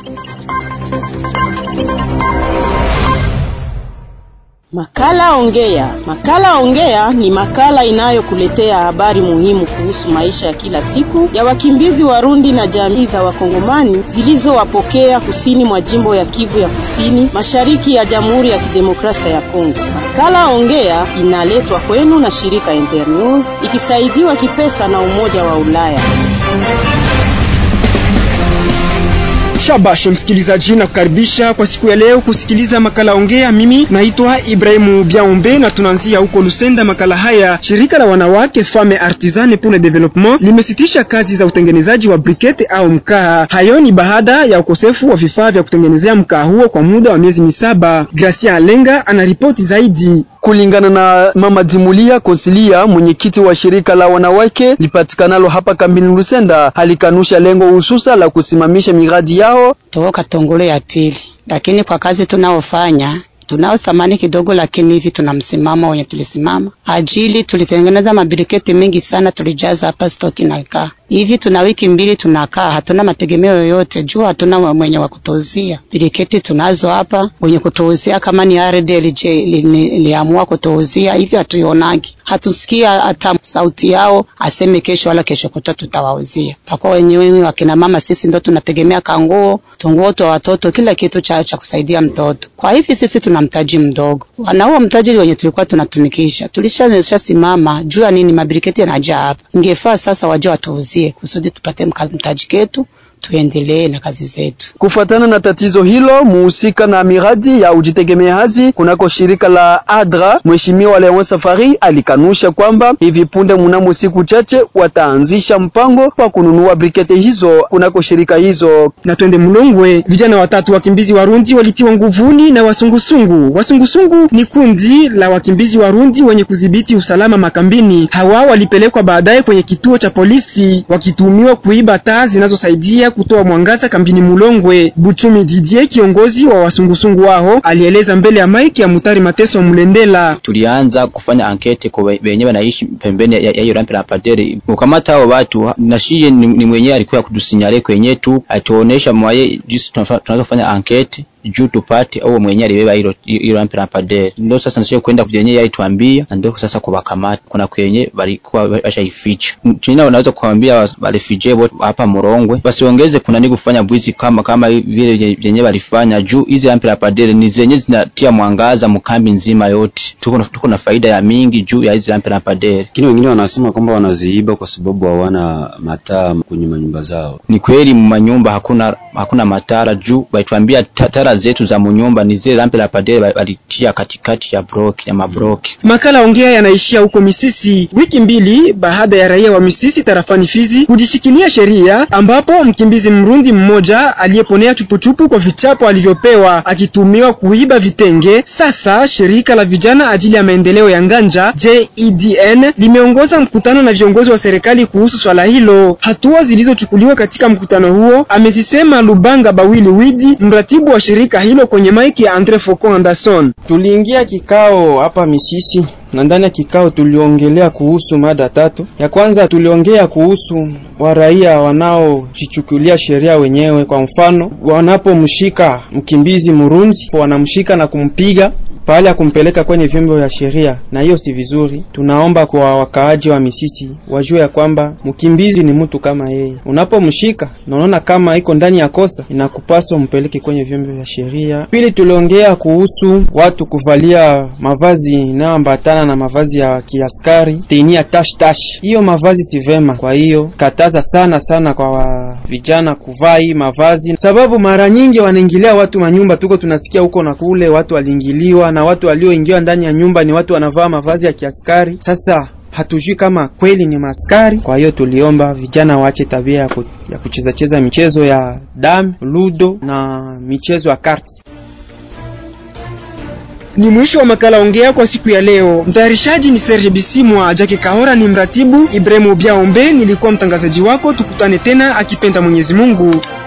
Makala Ongea. Makala Ongea ni makala inayokuletea habari muhimu kuhusu maisha ya kila siku ya wakimbizi Warundi na jamii za Wakongomani zilizowapokea kusini mwa jimbo ya Kivu ya Kusini, mashariki ya Jamhuri ya Kidemokrasia ya Kongo. Makala Ongea inaletwa kwenu na shirika Internews ikisaidiwa kipesa na Umoja wa Ulaya. Shabash msikilizaji, na kukaribisha kwa siku ya leo kusikiliza makala ongea. Mimi naitwa Ibrahimu Biaombe na tunaanzia huko Lusenda. Makala haya, shirika la wanawake Femme Artisane pour le Développement limesitisha kazi za utengenezaji wa brikete au mkaa. Hayo ni baada ya ukosefu wa vifaa vya kutengenezea mkaa huo kwa muda wa miezi misaba. Gracia Alenga anaripoti zaidi. Kulingana na Mama Dimulia Kosilia, mwenyekiti wa shirika la wanawake lipatikanalo hapa kambini Lusenda, alikanusha lengo hususa la kusimamisha miradi yao toka Tongolo ya pili, lakini kwa kazi tunaofanya tunao thamani kidogo, lakini hivi tuna msimamo wenye tulisimama ajili. Tulitengeneza mabiriketi mengi sana, tulijaza hapa stoki na kaa hivi. Tuna wiki mbili tunakaa, hatuna mategemeo yoyote juu hatuna mwenye wa kutuuzia biriketi. Tunazo hapa wenye kutuuzia, kama ni RDLJ iliamua kutuuzia hivi, hatuionagi, hatusikia hata sauti yao aseme kesho wala kesho kuta tutawauzia. Pakuwa wenyewe wakina mama sisi ndo tunategemea kanguo, tunguo twa watoto, kila kitu cha, cha kusaidia mtoto. Kwa hivi sisi tuna mtaji mdogo, na huo mtaji wenye tulikuwa tunatumikisha tulishanisha simama juu ya nini, mabiriketi yanajaa hapa. Ingefaa sasa waje watuuzie kusudi tupate mtaji ketu tuendelee na kazi zetu. Kufuatana na tatizo hilo, muhusika na miradi ya ujitegemeaji kunako shirika la ADRA, Mheshimiwa Leon Safari alikanusha kwamba hivi punde mnamo siku chache wataanzisha mpango wa kununua brikete hizo kunako shirika hizo. Na twende Mlongwe, vijana watatu wakimbizi Warundi walitiwa nguvuni na wasungusungu. Wasungusungu ni kundi la wakimbizi Warundi wenye kudhibiti usalama makambini. Hawa walipelekwa baadaye kwenye kituo cha polisi wakituhumiwa kuiba taa zinazosaidia kutoa mwangaza kambini Mulongwe. Buchumi Didier, kiongozi wa wasungusungu wao, alieleza mbele ya maiki ya Mutari Mateso Mlendela. Tulianza kufanya ankete kwa wenyewe wanaishi pembeni ya hiyo rampi la padere, ukamata hao watu na shie ni, ni mwenyewe alikuwa kutusinyale kwenye tu atuonesha mwaye jinsi tunaweza kufanya ankete juu tupate au mwenyewe alibeba hilo hilo rampi la padere. Ndio sasa nasio kwenda kwenye yeye tuambia, ndio sasa kuwakamata kuna kwenye walikuwa washaificha. Tuna wanaweza kuambia walifije wote hapa Morongwe wasiongeze kuna ni kufanya bwizi kama kama vile vyenye walifanya juu hizi rampi la padere ni zenye zinatia mwangaza mkambi nzima yote. Tuko tuko na faida ya mingi juu ya hizi rampi la padere. Lakini wengine wanasema kwamba wanaziiba kwa sababu hawana mataa kwenye manyumba zao. Ni kweli manyumba hakuna hakuna matara juu walituambia tara zetu za munyumba ni zile lampe la padere walitia katikati ya block ya mabloki. Makala ongea yanaishia huko Misisi, wiki mbili baada ya raia wa Misisi tarafani Fizi kujishikilia sheria, ambapo mkimbizi Mrundi mmoja aliyeponea chupuchupu kwa vichapo alivyopewa akitumiwa kuiba vitenge. Sasa shirika la vijana ajili ya maendeleo ya Nganja JEDN limeongoza mkutano na viongozi wa serikali kuhusu swala hilo. Hatua zilizochukuliwa katika mkutano huo amezisema Lubanga Bawili Widi, mratibu wa shirika hilo kwenye maiki ya Andre Foko Anderson. Tuliingia kikao hapa Misisi na ndani ya kikao tuliongelea kuhusu mada tatu. Ya kwanza tuliongea kuhusu waraia wanaojichukulia sheria wenyewe. Kwa mfano, wanapomshika mkimbizi Murundi, wanamshika na kumpiga pahali ya kumpeleka kwenye vyombo vya sheria, na hiyo si vizuri. Tunaomba kwa wakaaji wa Misisi wajue ya kwamba mkimbizi ni mtu kama yeye. Unapomshika na unaona kama iko ndani ya kosa, inakupaswa mpeleke kwenye vyombo vya sheria. Pili, tuliongea kuhusu watu kuvalia mavazi inayoambatana na mavazi ya kiaskari, tenia tash tash. Hiyo mavazi si vema, kwa hiyo kataza sana sana kwa wa vijana kuvaa hii mavazi, sababu mara nyingi wanaingilia watu manyumba. Tuko tunasikia huko na kule watu waliingiliwa na watu walioingiwa ndani ya nyumba ni watu wanavaa mavazi ya kiaskari. Sasa hatujui kama kweli ni maskari. Kwa hiyo tuliomba vijana waache tabia ya, ku, ya kucheza cheza michezo ya dam, ludo na michezo ya karti. Ni mwisho wa makala ongea kwa siku ya leo. Mtayarishaji ni Serge Bisimwa, Jake Kahora ni mratibu, Ibrahimu Biaombe nilikuwa mtangazaji wako. Tukutane tena akipenda Mwenyezi Mungu.